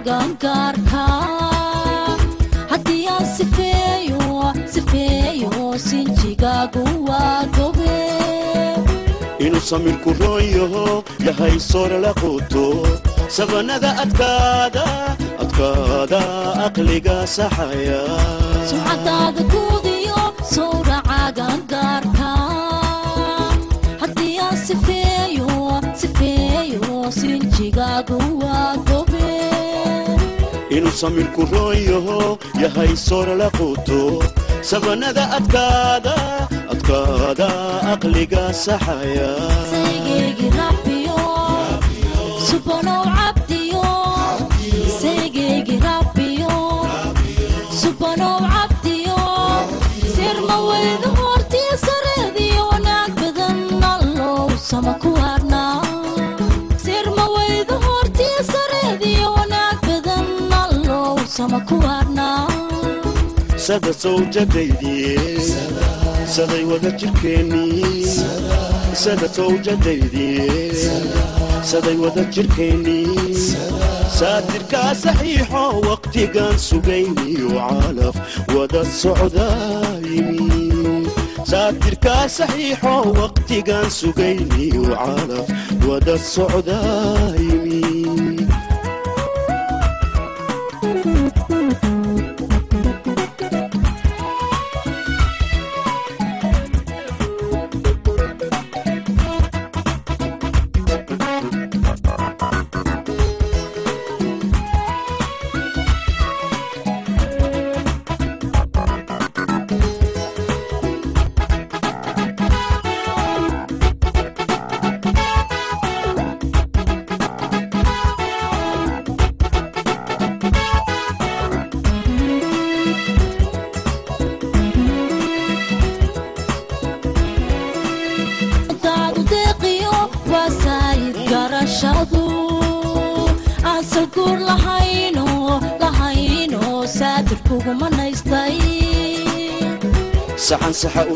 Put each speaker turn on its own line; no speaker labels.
gaangaarka haddii aan sifeeyo sifeeyo sinjigaagu waa gobe
inuu samirku roon yaho yahay soora la quuto sabanada adkaada adkaada aqliga saxaya
sumcadaada guudiyo sowraca gaangaarka haddii aan sifeeyo sifeeyo sinjigaagu waa gobe
inuu samirku roon yaho yahay soora la quuto sabanada adkaada adkaada aqliga saxaya
saygeegi rabbiyo subanow cabdiyo saygeegi rabbiyo subanow cabdiyo sirma weyda hortii sareediyo wanaag badan allow sama ku harnaa sirma weyda hortii sareediyo wanaag badan allow sama ku harnaa
sada sawjadaydii saday wada jirkeennii sada sawjadaydii saday wada jirkeennii saatirkaa saxiixo waqtigaan sugayniyo calaf wada socdaayimi saatirkaa saxiixo waqtigaan sugayniyo calaf wada socdaayimi
daadu deeqiyo waa saayid garashadu aansal guur lahayno lahayno saadir kuguma naystay
saxan saxa u